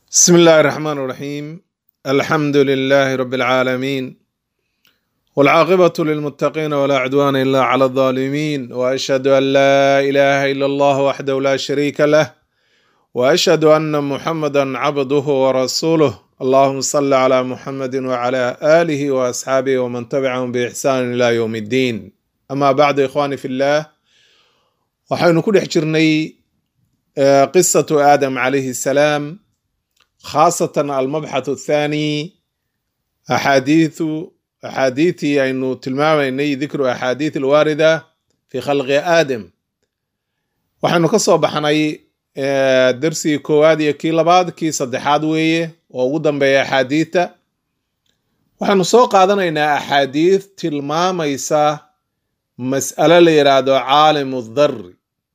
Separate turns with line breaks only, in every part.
بسم الله الرحمن الرحيم الحمد لله رب العالمين والعاقبة للمتقين ولا عدوان إلا على الظالمين وأشهد أن لا إله إلا الله وحده لا شريك له وأشهد أن محمدا عبده ورسوله اللهم صل على محمد وعلى آله وأصحابه ومن تبعهم بإحسان إلى يوم الدين أما بعد إخواني في الله waxaynu ku dhex jirnay qisatu aadam calayhi salaam khaasatan almabxath athani axaadiithu axaadiitii aynu tilmaamaynay dikru axaadiith alwaarida fi khalqi aadam waxaynu ka soo baxnay darsigii koowaad iyo kii labaad kii saddexaad weeye oo ugu dambeeya axaadiita waxaynu soo qaadanaynaa axaadiith tilmaamaysa mas'alo la yidhaahdo caalimu dhari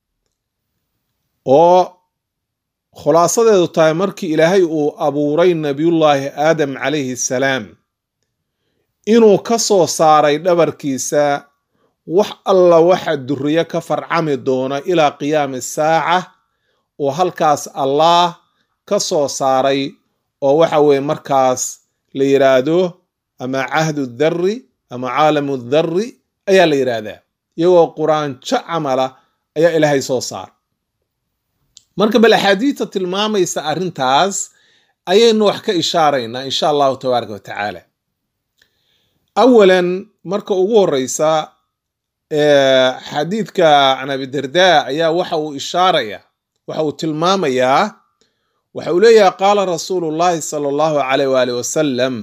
oo khulaasadeedu tahay markii ilaahay uu abuuray nabiyullaahi aadam calayhi salaam inuu ka soo saaray dhabarkiisa wax alla waxa duriyo ka farcami doona ilaa qiyaami saaca oo halkaas allaah ka soo saaray oo waxa weeye markaas la yidhaahdo ama cahdu dhari ama caalamu dhari ayaa la yidhaahdaa iyagoo quraanjo camala ayaa ilaahay soo saar marka bal axaadiista tilmaamaysa arrintaas ayaynu wax ka ishaaraynaa insha allahu tabaaraka wa tacaala awalan marka ugu horeysa xadiidka can abidarda ayaa waxa uu ishaaraya waxa uu tilmaamayaa waxa uu leeyahay qaala rasuulu llahi sala allahu alayh waalih wasalam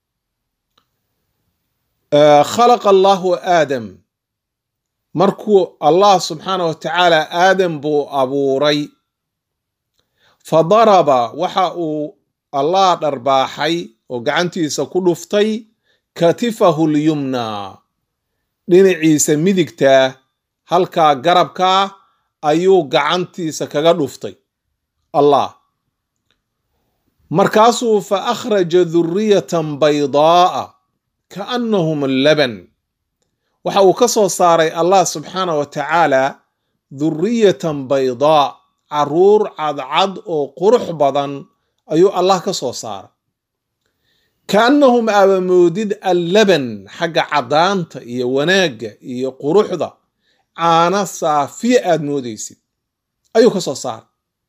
khalaqa allahu aadam markuu allah subxaanah wa tacaala aadam buu abuuray fa daraba waxa uu allah dharbaaxay oo gacantiisa ku dhuftay katifahu lyumna dhinaciisa midigta halkaa garabkaa ayuu gacantiisa kaga dhuftay allah markaasuu fa akhraja duriyatan baydaa'a kaannahum laban waxa uu ka soo saaray allah subxaanah wa tacaala duriyatan baydaa caruur cadcad oo qurux badan ayuu allah ka soo saaray kaannahum aabamoodid allaban xagga caddaanta iyo wanaagga iyo quruxda caana saafiya aad moodaysid ayuu ka soo saaray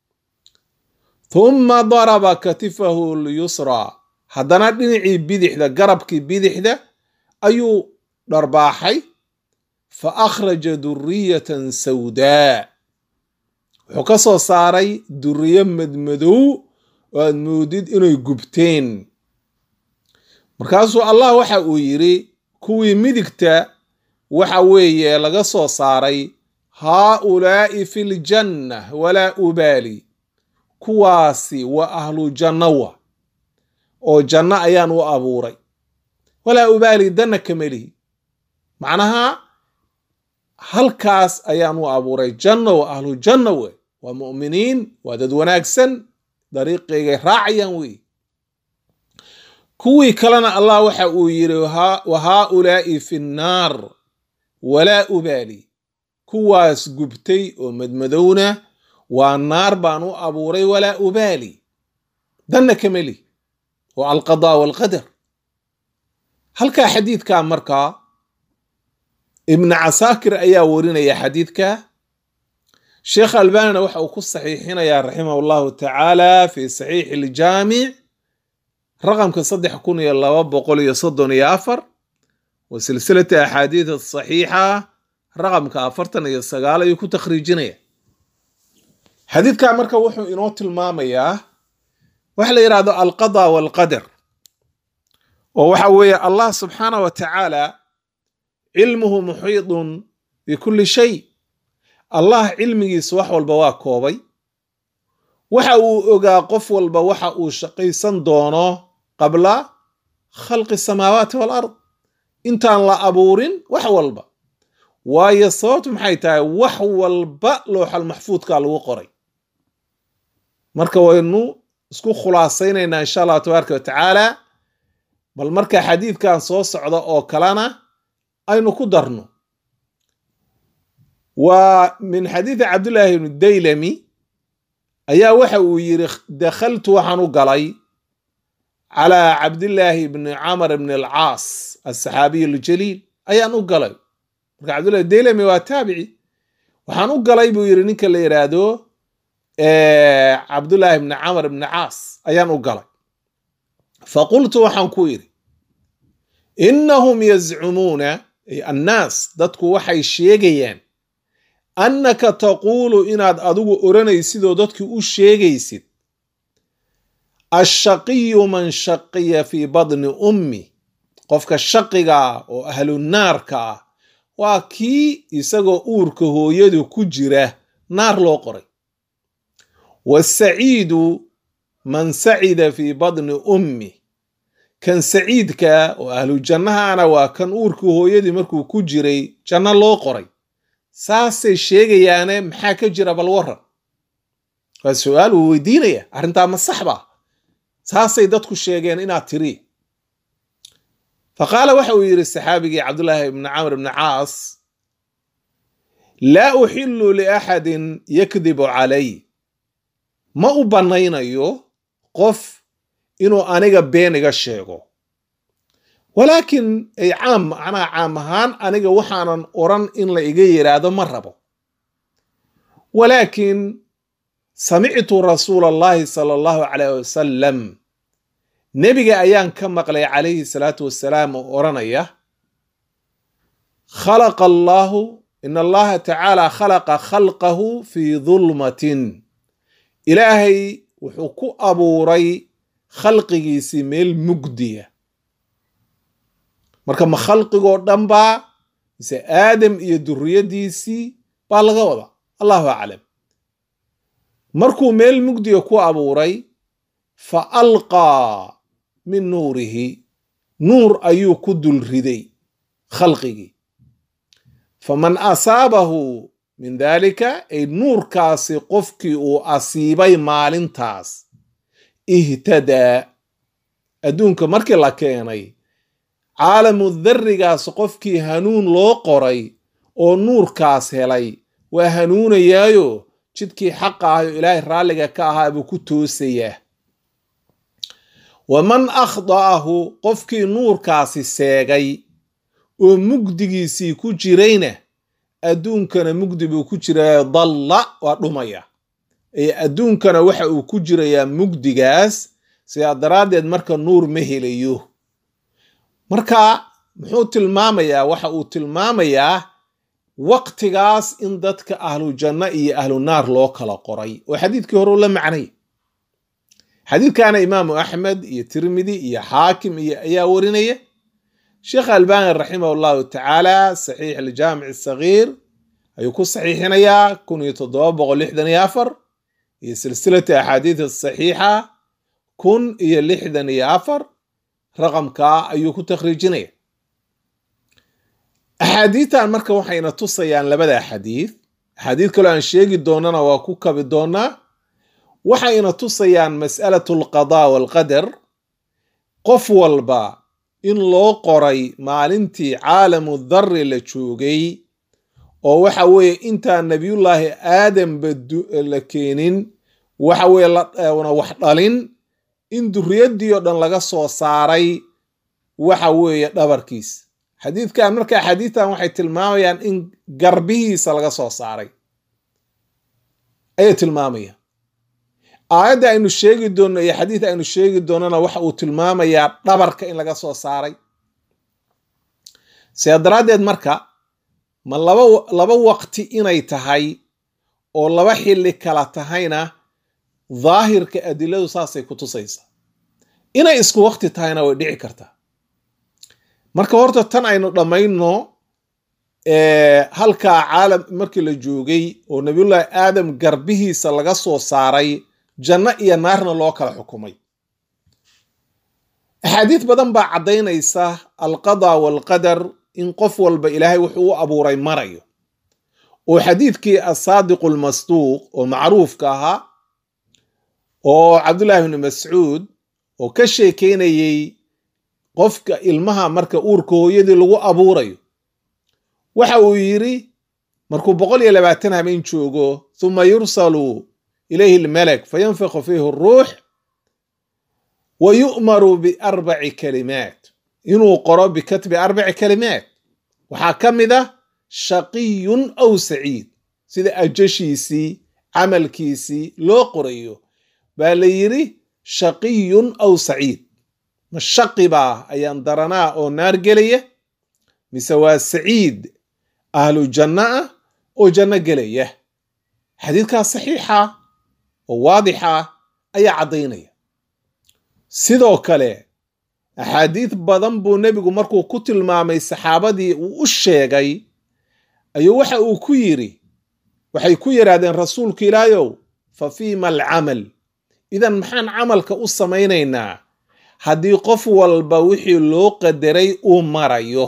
humma daraba katifahu lyusraa haddana dhinacii bidixda garabkii bidixda ayuu dharbaaxay fa akhraja duriyatan sawdaa wuxuu ka soo saaray duriyo madmadow oo aad moodid inay gubteen markaasuu allah waxa uu yidhi kuwii midigta waxa weeye laga soo saaray haaulaa'i fi ljanna walaa ubaali kuwaasi waa ahlu jannawa oo janno ayaan u abuuray walaa ubaali danna kamelihi macnaha halkaas ayaan u abuuray janno wa ahlu janna wey waa mu'miniin waa dad wanaagsan dariiqaygay raacayaan wey kuwii kalena allah waxa uu yidhi wa haaulaa'i fi nnaar walaa ubaali kuwaas gubtay oo madmadowna waa naar baan u abuuray walaa ubaali danna kamelihi oo alqadaa walqadar halkaa xadiidkaa markaa ibnu casaakir ayaa warinaya xadiidka sheekh albanina waxa uu ku saxiixinayaa raximah llahu tacaala fi saxiixi iljaamic raqamka saddex kun iyo laba boqol iyo soddon iyo afar wa silsilata axaadiid asaxiixa raqamka afartan iyo sagaal ayuu ku takhriijinaya xadiidkaa marka wuxuu inoo tilmaamayaa waxa la yidhahdo alqada walqadar oo waxa weeye allah subxaanah wa tacaala cilmuhu muxiidun bikulli shay allah cilmigiisa wax walba waa koobay waxa uu ogaa qof walba waxa uu shaqaysan doono qabla khalqi samaawaati walard intaan la abuurin wax walba waayo sababtu maxay tahay wax walba looxal maxfuudka lagu qoray marka waynu isku khulaasaynaynaa insha allahu tabaaraka wa tacaala bal marka xadiidkan soo socda oo kalena aynu ku darno waa min xadiidi cabdullaahi ibnu daylami ayaa waxa uu yidhi dakhaltu waxaan u galay calaa cabdillaahi bni camar bni alcaas asaxaabiy aljaliil ayaan u galay marka cabdullahi delami waa taabici waxaan u galay buu yidhi ninka la yidhaahdo cabdullaahi bni camar bni caas ayaan u galay faqultu waxaan ku yidhi innahum yazcumuuna ay annaas dadku waxay sheegayaan annaka taquulu inaad adigu odhanaysidoo dadkii u sheegaysid ashaqiyu man shaqiya fii badni ummi qofka shaqigaa oo ahlunaarka ah waa kii isagoo uurka hooyadu ku jira naar loo qoray wasaciidu man sacida fii badni ummi kan saciidka oo ahlu jannahana waa kan uurka hooyadii markuu ku jiray janno loo qoray saasay sheegayaane maxaa ka jira bal waran waa su-aal uu weydiinaya arrintaa ma sax ba saasay dadku sheegeen inaad tiri fa qaala waxa uu yidhi saxaabigii cabdullaahi ibni camr ibni caas laa uxillu liaxadin yakdibu calay ma u bannaynayo qof inuu aniga been iga sheego walaakin ay caam macnaha caam ahaan aniga waxaanan oran in la iga yidhaahdo ma rabo walaakin samictu rasuula allahi sala allahu calayh wasalam nebiga ayaan ka maqlay calayhi salaatu wasalaam oo odhanaya khalaqa allaahu in allaha tacaala khalaqa khalqahu fii dulmatin ilaahay wuxuu ku abuuray khalqigiisii meel mugdiya marka ma khalqigoo dhan baa mise aadam iyo duriyadiisii baa laga wada allahu aclam markuu meel mugdiga ku abuuray fa alqaa min nuurihi nuur ayuu ku dul riday khalqigii faman asaabahu min daalika ay nuurkaasi qofkii uu asiibay maalintaas ihtadaa adduunka markii la keenay caalamu darrigaas qofkii hanuun loo qoray oo nuurkaas helay waa hanuunayaayo jidkii xaqa ahayo ilaahay raalliga ka ahaa buu ku toosayaa waman akhda'ahu qofkii nuurkaasi seegay oo mugdigiisii ku jirayna adduunkana mugdi buu ku jiraya dalla waa dhumaya ee adduunkana waxa uu ku jirayaa mugdigaas sidaa daraaddeed marka nuur ma helayo marka muxuu tilmaamayaa waxa uu tilmaamayaa waqtigaas in dadka ahlu janno iyo ahlu naar loo kala qoray oo xadiidkii hore u la macnay xadiidkana imaamu axmed iyo tirmidi iyo xaakim iyo ayaa warinaya sheekh albani raximah allahu tacaala saxiix aljaamic sagiir ayuu ku saxiixinayaa kun iyo toddoba boqol lixdan iyo afar iyo silsilata axaadiid asaxiixa kun iyo lixdan iyo afar raqamkaa ayuu ku takhriijinaya axaadiidtan marka waxayna tusayaan labada xadiid axaadiid kaloo aan sheegi doonana waa ku kabi doonaa waxayna tusayaan mas'alatu alqadaa waalqadar qof walba in loo qoray maalintii caalamu darri la joogay oo waxa weeye intaan nabiyullaahi aadamba la keenin waxa weye lana wax dhalin in durriyaddii oo dhan laga soo saaray waxa weeye dhabarkiis xadiidkan marka xadiidtan waxay tilmaamayaan in garbihiisa laga soo saaray ayay tilmaamayaan aayadda aynu sheegi doonno iyo xadiid aynu sheegi doonnona waxa uu tilmaamayaa dhabarka in laga soo saaray sidaa daraaddeed marka ma laba laba waqti inay tahay oo laba xilli kala tahayna daahirka adiladu saasay ku tusaysaa inay isku waqti tahayna way dhici kartaa marka horta tan aynu dhammayno halkaa caalam markii la joogay oo nabiyullaahi aadam garbihiisa laga soo saaray janno iyo naarna loo kala xukumay axaadiid badan baa caddaynaysa alqadaa waalqadar in qof walba ilaahay wuxuu u abuuray marayo oo xadiidkii asaadiqu almasduuq oo macruufka ahaa oo cabdullaahi bni mascuud oo ka sheekeynayey qofka ilmaha marka uurka hooyadii lagu abuurayo waxa uu yidhi markuu boqol iyo labaatan habeen joogo thuma yursalu ilayhi lmalak fayanfiqu fiihi ruux wa yu'maru biarbaci kalimaat inuu qoro bikatbi arbaci kalimaat waxaa ka mid ah shaqiyun aw saciid sida ajashiisii camalkiisii loo qorayo baa la yidhi shaqiyun aw saciid ma shaqi baa ayaan daranaa oo naar gelaya mise waa saciid ahlu janno ah oo janno gelaya xadiidkaas saxiixa oo waadixa ayaa caddaynaya sidoo kale axaadiid badan buu nebigu markuu ku tilmaamay saxaabadii uu u sheegay ayuu waxa uu ku yidhi waxay ku yidhaahdeen rasuulku ilaayow fa fiima alcamal idan maxaan camalka u samaynaynaa haddii qof walba wixii loo qadaray uu marayo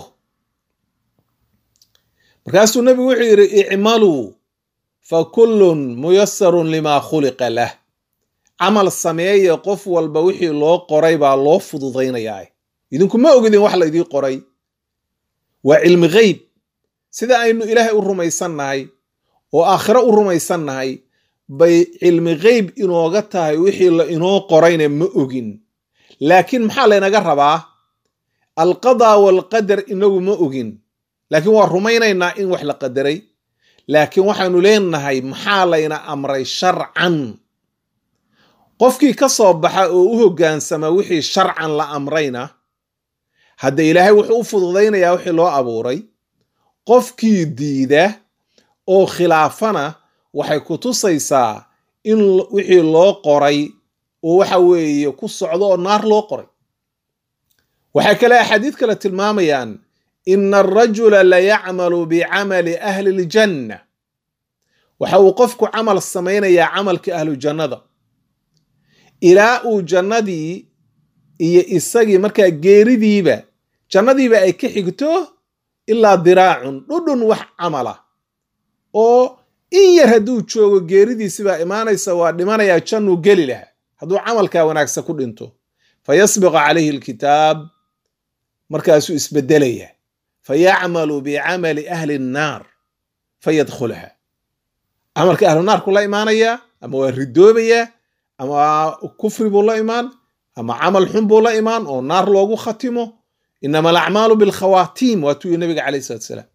markaasuu nebigu wuxuu yidhi icmaluu fa kullun muyasarun limaa khuliqa lah camal sameeye qof walba wixii loo qoray baa loo fududaynayaa idinku ma ogidin wax laydii qoray waa cilmi geyb sida aynu ilaahay u rumaysannahay oo aakhiro u rumaysannahay bay cilmi geyb inooga tahay wixii la inoo qorayna ma ogin laakiin maxaa laynaga rabaa alqadaa waalqadar inagu ma ogin laakiin waa rumaynaynaa in wax la qadaray laakiin waxaanu leenahay maxaa layna amray sharcan qofkii ka soo baxa oo u hoggaansama wixii sharcan la amrayna hadda ilaahay wuxuu u fududaynayaa wixii loo abuuray qofkii diida oo khilaafana waxay ku tusaysaa in wixii loo qoray oo waxa weeye ku socdo oo naar loo qoray waxay kale axaadiid kale tilmaamayaan ina arajula la yacmalu bicamali ahli ljanna waxa uu qofku camal samaynayaa camalkii ahlu jannada ilaa uu jannadii iyo isagii markaa geeridiiba jannadiiba ay ka xigto ilaa diraacun dhudhun wax camala oo in yar hadduu joogo geeridiisibaa imaanaysa waa dhimanayaa jannuu geli lahaa hadduu camalkaa wanaagsan ku dhinto fa yasbiqu calayhi alkitaab markaasuu isbedelaya fa yacmalu bicamali ahli nnaar fa yadkhulaha camalka ahlu naarku la imaanayaa ama waa ridoobayaa ama kufri buu la imaan ama camal xun buu la imaan oo naar loogu khatimo inama alacmaalu bilkhawaatiim waatuu yii nabiga calayh salat salaam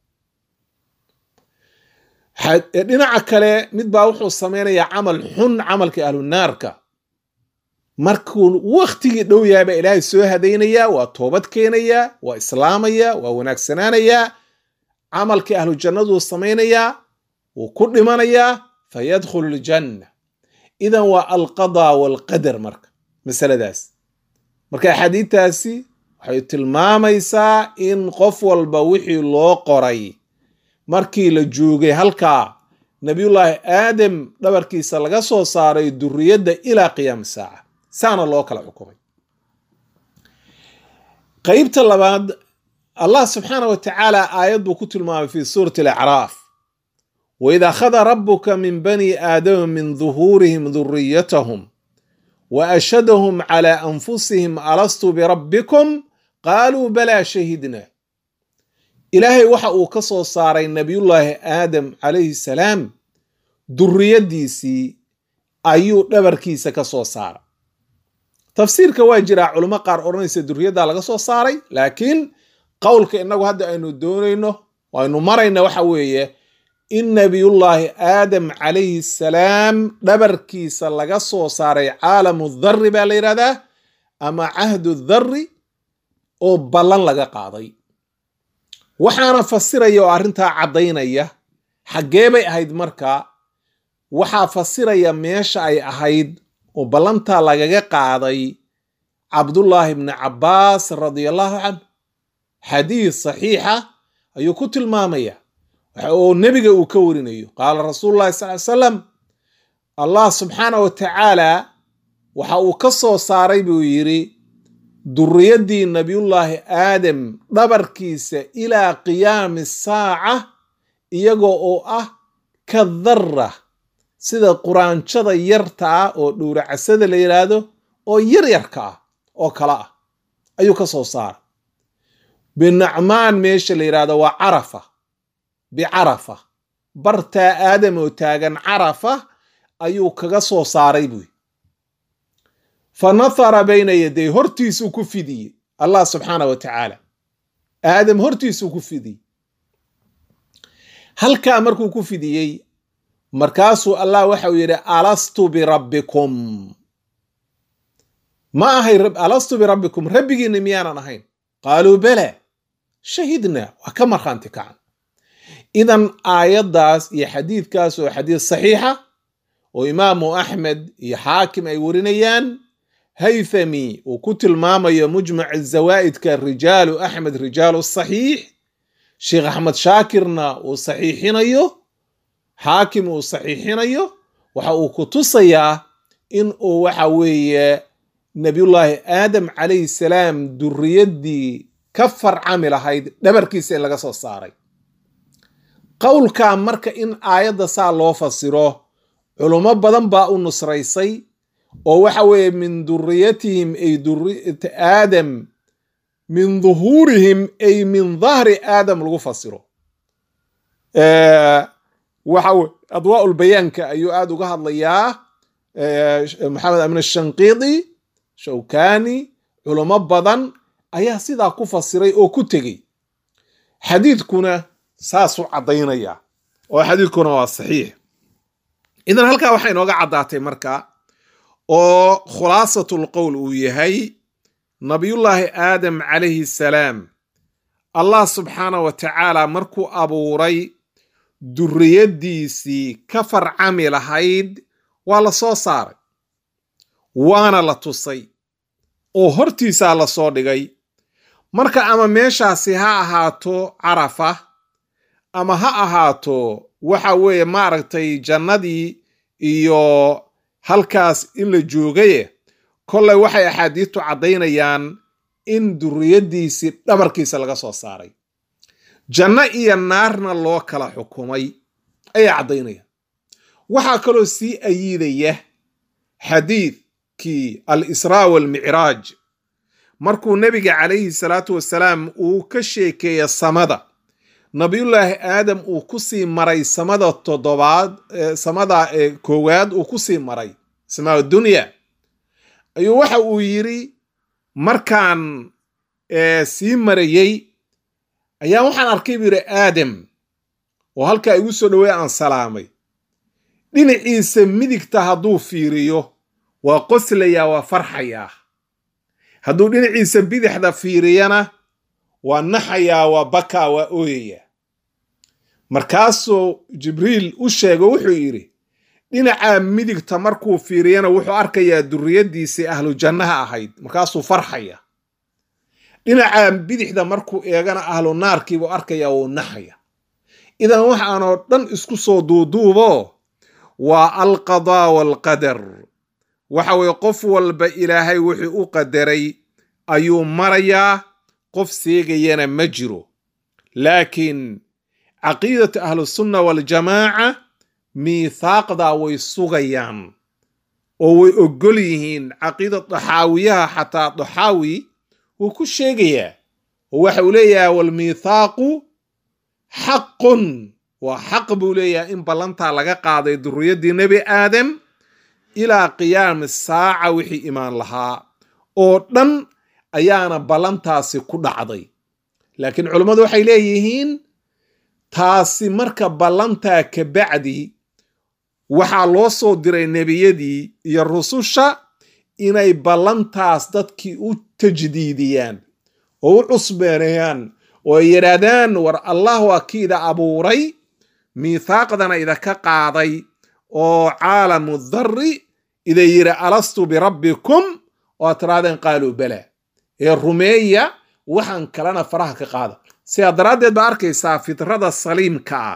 dhinaca kale mid baa wuxuu samaynayaa camal xun camalkii ahlu naarka markuu waktigii dhow yahay baa ilaahay soo hadaynayaa waa toobad keenayaa waa islaamayaa waa wanaagsanaanayaa camalkii ahlu jannaduu samaynayaa wuu ku dhimanayaa fa yadkhulu ljanna idan waa alqadaa waalqadar marka masaladaas marka axaadiidtaasi waxay tilmaamaysaa in qof walba wixii loo qoray markii la joogay halkaa nabiyullaahi aadam dhabarkiisa laga soo saaray duriyadda ilaa qiyaami saaca saana loo kala xukumay qeybta labaad allah subxaana wa tacaala aayad buu ku tilmaamay fi suurati alacraaf waid akhada rabuka min bani aadama min duhuurihim duriyatahum wa ashhadahum cala anfusihim alastu birabbikum qaaluu balaa shahidna ilaahay waxa uu ka soo saaray nabiyullaahi aadam calayhi salaam duriyaddiisii ayuu dhabarkiisa ka soo saaray tafsiirka waa jiraa culimo qaar odhanaysa duriyaddaa laga soo saaray laakiin qowlka innagu hadda aynu doonayno aynu marayna waxa weeye in nabiyullaahi aadam calayhi salaam dhabarkiisa laga soo saaray caalamu dharri baa la yidhahdaa ama cahdu dharri oo ballan laga qaaday waxaana fasiraya oo arrintaa caddaynaya xaggee bay ahayd marka waxaa fasiraya meesha ay ahayd oo ballantaa lagaga qaaday cabdullaahi bni cabbaas radiallahu canhu xadiis saxiixa ayuu ku tilmaamaya oo nebiga uu ka warinayo qaala rasuulu llahi sal ly salam allah subxaana wa tacaala waxa uu ka soo saaray buu yidhi duriyaddii nabiyullaahi aadam dhabarkiisa ilaa qiyaami saaca iyagoo oo ah ka darra sida quraanjada yarta ah oo dhowracasada la yidhaahdo oo yaryarka ah oo kale ah ayuu ka soo saaray binacmaan meesha la yidhahdo waa carafa bicarafa bartaa aadam oo taagan carafa ayuu kaga soo saaray buy fa nathara bayna yaday hortiisuu ku fidiyey allah subxaana wa tacaala aadam hortiisuu ku fidiyey halkaa markuu ku fidiyey markaasuu allah waxau yidhi alastu birabbikum ma ahay alastu birabbikum rabbigiinna miyaanan ahayn qaaluu bala shahidna waa ka markhaanti kacan idan aayaddaas iyo xadiidkaas oo xadiid saxiixa oo imaamu axmed iyo xaakim ay warinayaan haythami uu ku tilmaamayo mujmac zawaa'idka rijaalu axmed rijaalu saxiix sheekh axmed shaakirna uu saxiixinayo xaakim uu saxiixinayo waxa uu ku tusayaa in uu waxa weeye nabiyullaahi aadam calayhi salaam duriyaddii ka farcami lahayd dhabarkiisa in laga soo saaray qowlkaa marka in aayadda saa loo fasiro culummo badan baa u nusraysay oo waxa weeye min duriyatihim ay duriyata aadam min duhuurihim ay min dahri aadam lagu fasiro waxa adwaa bayaanka ayuu aada uga hadlayaa maxamed amin ashanqiidi shawkani culummo badan ayaa sidaa ku fasiray oo ku tegey xadiidkuna saasuu caddaynaya oo xadiidkuna waa saxiix idan halkaa waxaa inooga caddaatay marka oo khulaasatul qowl uu yahay nabiyullaahi aadam calayhi salaam allah subxaana wa tacaala markuu abuuray duriyaddiisii ka farcami lahayd waa la soo saaray waana la tusay oo hortiisaa la soo dhigay marka ama meeshaasi ha ahaato carafa ama ha ahaato waxa weeye maaragtay jannadii iyo halkaas in la joogaye kolley waxay axaadiistu caddaynayaan in duriyaddiisii dhabarkiisa laga soo saaray janno iyo naarna loo kala xukumay ayaa caddaynaya waxaa kaloo sii ayiidaya xadiidkii al israa walmicraaj markuu nebiga calayhi salaatu wasalaam uu ka sheekeeya samada nabiyullaahi aadam uu ku sii maray samada toddobaad samada koowaad uu ku sii maray samaa dunya ayuu waxa uu yidhi markaan sii marayey ayaa waxaan arkay buu yidhi aadam oo halkaa igu soo dhowey aan salaamay dhinaciisa midigta hadduu fiiriyo waa qoslayaa waa farxayaa hadduu dhinaciisa bidixda fiiriyana waa naxayaa waa bakaa waa ooyayaa markaasuu jibriil u sheego wuxuu yidhi dhinacaa midigta markuu fiiriyana wuxuu arkayaa duriyaddiisii ahlu jannaha ahayd markaasuu farxaya dhinacaa bidixda markuu eegana ahlu naarkiibuu arkayaa wuu naxaya idan waxaanoo dhan isku soo duuduubo waa alqadaa waalqadar waxa weye qof walba ilaahay wuxuu u qadaray ayuu marayaa qof seegayana ma jiro laakiin caqiidatu ahlusunna waaljamaaca miithaaqdaa way sugayaan oo way oggol yihiin caqiida daxaawiyaha xataa daxaawi wuu ku sheegayaa oo waxa uu leeyahay walmiithaaqu xaqun waa xaq buu leeyahay in ballantaa laga qaaday duriyaddii nebi aadam ilaa qiyaami saaca wixii imaan lahaa oo dhan ayaana ballantaasi ku dhacday laakiin culummadu waxay leeyihiin taasi marka ballantaa ka bacdi waxaa loo soo diray nebiyadii iyo rususha inay ballantaas dadkii u tajdiidiyaan oo u cusbeenayaan oo ay yidhaahdaan war allah waa kiida abuuray miithaaqdana idaka qaaday oo caalamu darri iday yidhi alastu birabbikum oo ad tirahdeen qaaluu bala ee rumeeya waxaan kalena faraha ka qaada sidaa daraaddeed baa arkaysaa fitrada saliimka ah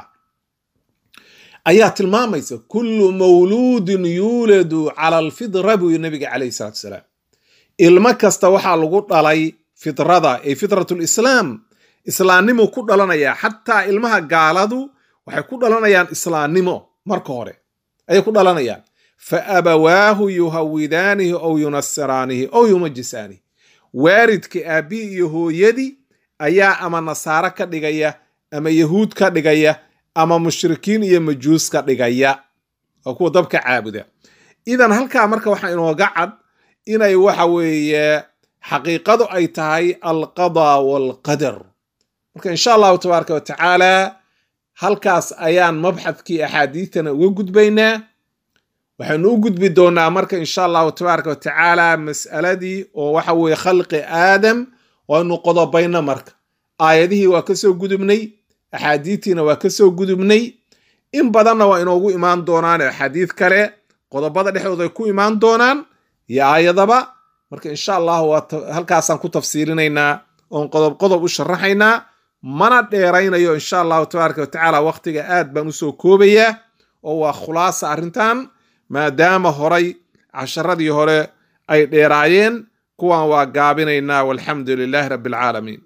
ayaa tilmaamaysa kullu mawluudin yuuladu cala alfidra buu yiri nabiga calayhi salaatu wasalaam ilmo kasta waxaa lagu dhalay fitrada ee fitratulislaam islaannimo ku dhalanaya xataa ilmaha gaaladu waxay ku dhalanayaan islaannimo marka hore ayay ku dhalanayaan fa abawaahu yuhawidaanihi ow yunasiraanihi ow yumajisaanihi waaridka aabbihi iyo hooyadii ayaa ama nasaaro ka dhigaya ama yahuud ka dhigaya ama mushrikiin iyo majuus ka dhigaya waa kuwa dabka caabuda idan halkaa marka waxaa inooga cad inay waxa weeye xaqiiqadu ay tahay alqada walqadar marka insha allahu tabaaraka wa tacaala halkaas ayaan mabxadkii axaadiidtana uga gudbaynaa waxaynu u gudbi doonaa marka insha allahu tabaaraka wa tacaala mas'aladii oo waxa weeye khalqi aadam waynu qodobayna marka aayadihii waa kasoo gudubnay axaadiidtiina waa kasoo gudubnay in badanna waa inoogu imaan doonaan axaadiid kale qodobada dhexdooda ay ku imaan doonaan iyo aayadaba marka insha allahu waa halkaasaan ku tafsiirinaynaa oon qodob qodob u sharaxaynaa mana dheeraynayo insha allahu tabaaraka wa tacaala waqtiga aad baan usoo koobayaa oo waa khulaasa arrintan maadaama horay casharadii hore ay dheeraayeen kuwan waa gaabinaynaa walxamdu lilaahi rabbi alcaalamiin